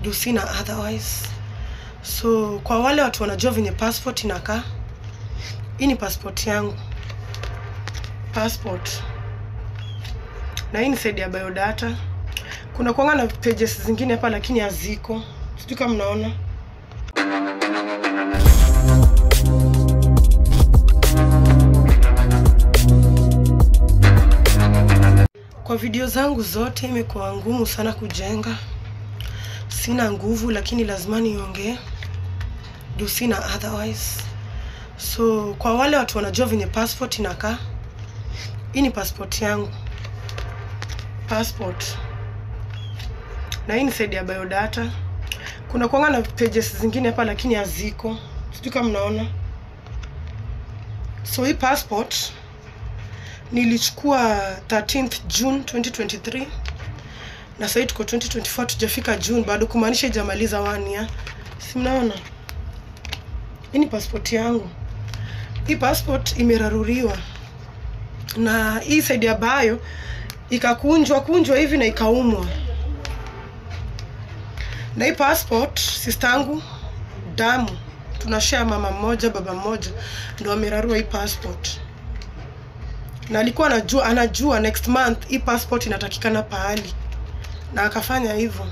juu sina otherwise so kwa wale watu wanajua venye passport inakaa hii ni passport yangu passport na hii ni side ya biodata kuna kuanga na pages zingine hapa lakini haziko sijui kama mnaona kwa video zangu zote imekuwa ngumu sana kujenga sina nguvu lakini lazima niongee juu sina otherwise so kwa wale watu wanajua venye passport inakaa hii ni passport yangu passport na hii ni side ya biodata kuna kuanga na pages zingine hapa lakini haziko sijui kama mnaona so hii passport nilichukua 13th June 2023 na sahii tuko 2024 tujafika June bado kumaanisha ijamaliza one year si mnaona hii ni passport yangu hii passport imeraruriwa na hii side ya bayo ikakunjwa kunjwa hivi na ikaumwa na hii passport sistangu damu tunashare mama mmoja baba mmoja ndo amerarua hii passport na alikuwa anajua anajua next month hii passport inatakikana pahali na akafanya hivyo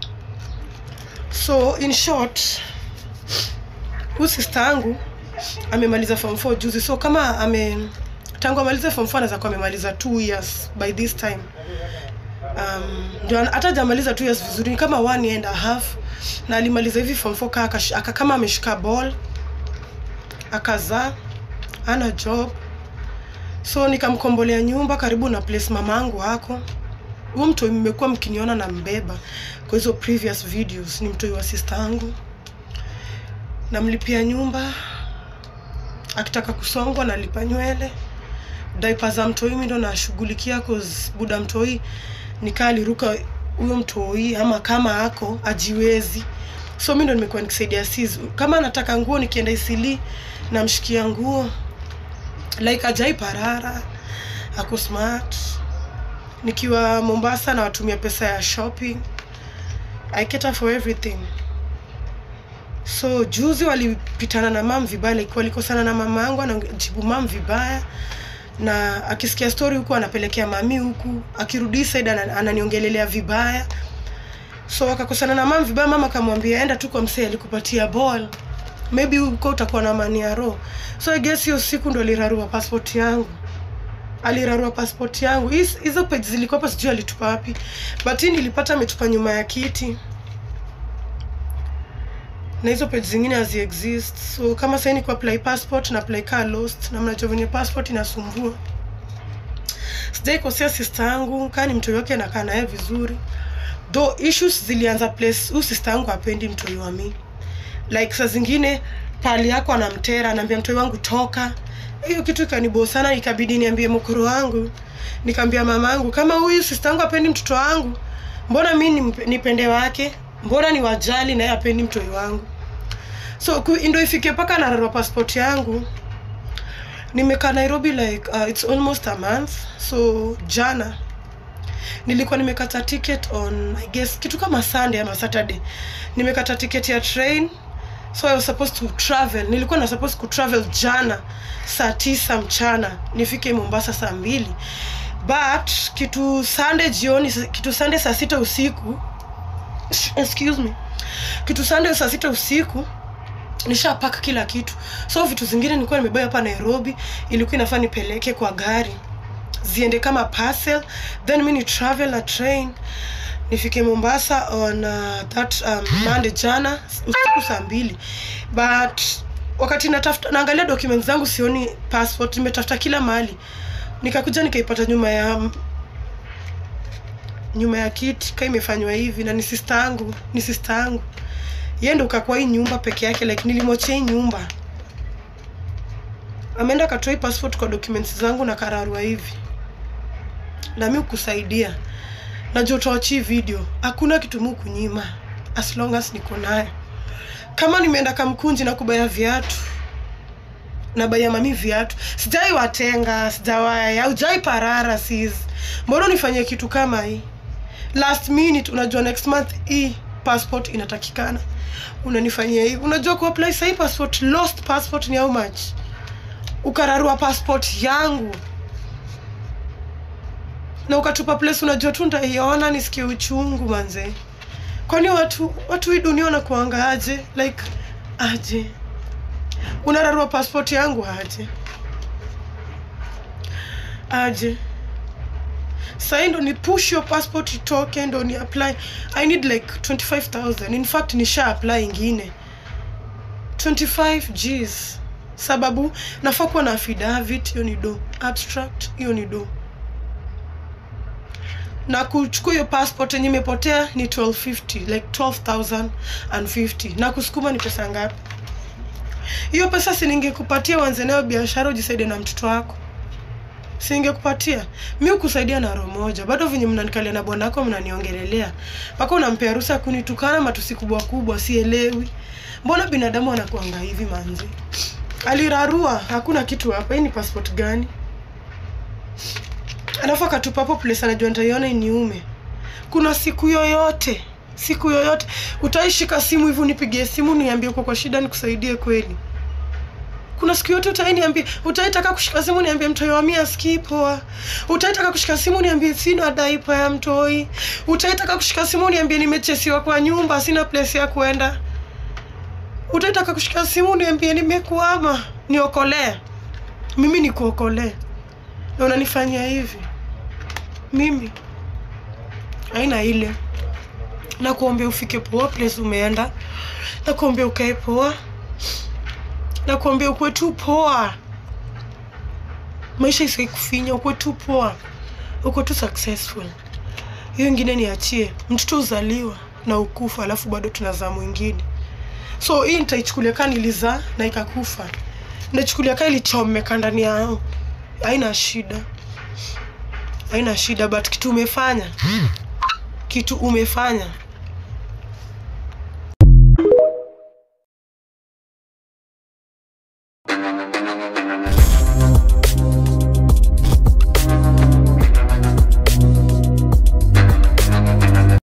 so in short huyu sister yangu amemaliza form 4 juzi so kama ame tangu amalize form 4 anaweza kuwa amemaliza 2 years by this time um, ndio hata jamaliza 2 years vizuri ni kama one year and a half na alimaliza hivi form 4 kaa akash- aka kama ameshika ball akazaa ana job so nikamkombolea nyumba karibu na place mamangu hako huyu mtoi mmekuwa mkiniona na mbeba kwa hizo previous videos ni mtoi wa sister yangu namlipia nyumba akitaka kusongwa nalipa nywele daipa za mtoi mi ndo nashughulikia cause buda mtoi nikaa aliruka huyo mtoi ama kama ako ajiwezi so mi ndo nimekuwa nikisaidia sis kama anataka nguo nikienda isili namshikia nguo like ajai parara ako smart nikiwa mombasa na watumia pesa ya shopping i cater for everything so juzi walipitana na mam vibaya like walikosana na mama yangu anajibu mam vibaya na akisikia story huku anapelekea mami huku akirudi side ana- ananiongelelea vibaya so akakosana na mam vibaya mama akamwambia enda tu kwa msee alikupatia ball maybe huko utakuwa na mani ya roho so i guess hiyo siku ndo alirarua passport yangu alirarua passport yangu His- hizo page zilikuwa hapa sijui alitupa wapi but hii nilipata ametupa nyuma ya kiti na hizo page zingine hazi exist so kama sahii ni kuapply passport na apply car lost na mnajua venye passport inasumbua sijai kosea sister yangu kaa ni mtoi wake nakaa naye vizuri though issues zilianza place huu sister yangu apendi mtoi wa mi like saa zingine pali yako anamtera anaambia mtoi wangu toka hiyo kitu ikanibo sana ikabidi niambie mkoro wangu nikaambia mama yangu kama huyu sister yangu apendi mtoto wangu mbona mi nimpe- nipende wake mbona ni wajali naye apendi mtoi wangu so ku- ndo ifike mpaka nararwa passport yangu nimekaa nairobi like uh, it's almost a month so jana nilikuwa nimekata ticket on i guess kitu kama sunday ama saturday nimekata ticket ya train so i was supposed to travel nilikuwa na supposed to travel jana saa tisa mchana nifike mombasa saa mbili but kitu sunday jioni kitu sunday saa sita usiku excuse me kitu sunday saa sita usiku nishapaka kila kitu so vitu zingine nilikuwa nimebeba hapa nairobi ilikuwa inafaa nipeleke kwa gari ziende kama parcel then mi ni travel na train nifike mombasa on uh, that um, monday jana usiku saa mbili but wakati natafuta naangalia documents zangu sioni passport nimetafuta kila mahali nikakuja nikaipata nyuma ya nyuma ya kiti ka imefanywa hivi na ni sister yangu ni sister yangu yeye ndo kakwa hii nyumba peke yake like nilimwachia hii nyumba ameenda akatoa hii passport kwa documents zangu na kararua hivi na mi kusaidia najua utawachii video hakuna kitu mu kunyima as long as niko nayo kama nimeenda kamkunji na kubaya viatu na baya mami viatu sijai watenga sijawaya aujai parara sis mbona unifanyie kitu kama hii last minute unajua next month hii passport inatakikana unanifanyia hivi unajua kuapply sahii passport lost passport ni how much ukararua passport yangu na ukatupa place unajua tu ntaiona nisikie uchungu manze kwani watu watu hii dunia wanakuanga aje like aje unararua passport yangu aje aje sahii ndo ni push your passport itoke ndo ni apply i need like 25000 in fact nisha apply ingine 25 gs sababu nafaa kuwa na affidavit hiyo ni do abstract hiyo ni do na kuchukua hiyo passport yenye imepotea ni 1250 like 12050 na kusukuma ni pesa ngapi hiyo pesa siningekupatia uanze nayo biashara ujisaidie na mtoto wako singekupatia mi ukusaidia na roho moja bado venye mnanikalia na bwana wako mnaniongelelea mpaka unampea ruhusa ya kunitukana matusi kubwa kubwa sielewi mbona binadamu anakuanga hivi manzi alirarua hakuna kitu hapa hii ni passport gani alafu akatupa hapo place anajua nitaiona iniume kuna siku yoyote siku yoyote utaishika simu hivi unipigie simu niambie uko kwa shida nikusaidie kweli kuna siku yote utainiambia utaitaka kushika simu niambie mtoi wa mia asikii poa utaitaka kushika simu niambie sina daipa ya mtoi utaitaka kushika simu niambie nimechesiwa kwa nyumba sina place ya kwenda utaitaka kushika simu niambie nimekwama niokolee mimi nikuokolee na unanifanyia hivi mimi aina ile na kuombea ufike poa place umeenda na kuombea ukae poa na kuombea ukuwe tu poa maisha isiwai kufinya ukuwe tu poa uko tu successful hiyo ingine niachie mtoto uzaliwa na ukufa alafu bado tunazaa mwingine so hii nitaichukulia kaa nilizaa na ikakufa nachukulia kaa ilichomeka ndani yao haina shida haina shida but kitu umefanya kitu umefanya